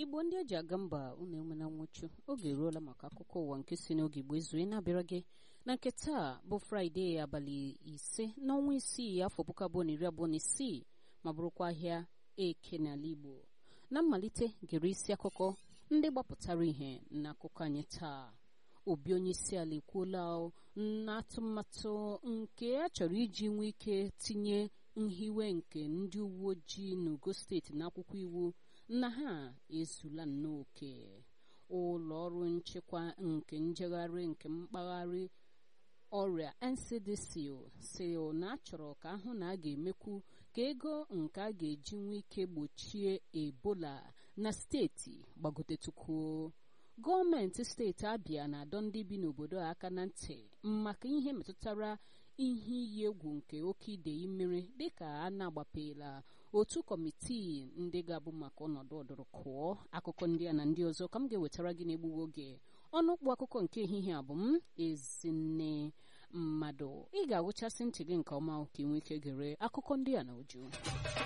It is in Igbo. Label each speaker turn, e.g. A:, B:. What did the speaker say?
A: igbo ndị eji aga mba unu enwena nwụchu oge eruola maka akụkọ ụwa nke si n'oge igbo ezue na-abịara gị na nke taa bụ fraịde abalị ise n'ọnwa isii afọ puku abụọ na iri abụọ na isii ma bụrụkwa ahịa eke n'ala igbo na mmalite gere isi akụkọ ndị gbapụtara ihe n'akụkọ anyị taa obi onye isi ala ekwuola na atụmatụ nke a chọrọ iji nwee ike tinye nhiwe nke ndị uwe ojii n'ugo steeti n'akwụkwọ iwu na ha ezula nnọọ oke ụlọ ọrụ nchekwa nke njegharị nke mpaghara ọrịa ncdc si na achọrọ ka ahụ na a ga-emekwu ka ego nke a ga-eji nwee ike gbochie ebola na steeti gbagotetukwuo gọọmenti steeti abịa na-adọ ndị bi n'obodo a aka na ntị maka ihe metụtara ihe iyi egwu nke oke idei mmiri dịka a na-agbapela otu kọmitii ndị ga-abụ maka ọnọdụ ọdụrụkụọ akụkọ ndị a na ndị ọzọ ka m ga-ewetara gị n'egbughị oge ọnụ ụkpụ akụkọ nke ehihie abụ m ezinne mmadụ ị ga-agụchasị ntị gị nke ọma ka ị nwee ike gere akụkọ ndị a na uju